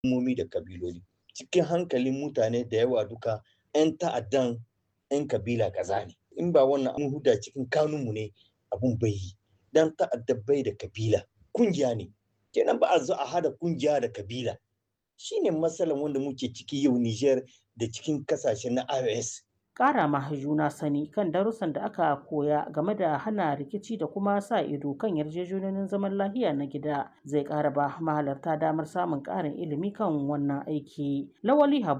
al'ummomi da kabiloli cikin hankalin mutane da yawa duka 'yan ta'addan 'yan kabila kaza ne in ba wannan an huda cikin kanunmu ne abun bai yi dan ta'adda bai da kabila kungiya ne kenan ba a zo a hada kungiya da kabila shine matsalan wanda muke ciki yau Niger da cikin kasashe na IOS ƙara ma juna sani kan darussan da aka koya game da hana rikici da kuma sa ido kan yarjejeniyoyin zaman lafiya na gida zai ƙara ba mahalarta damar samun ƙarin ilimi kan wannan aiki. Lawali Habu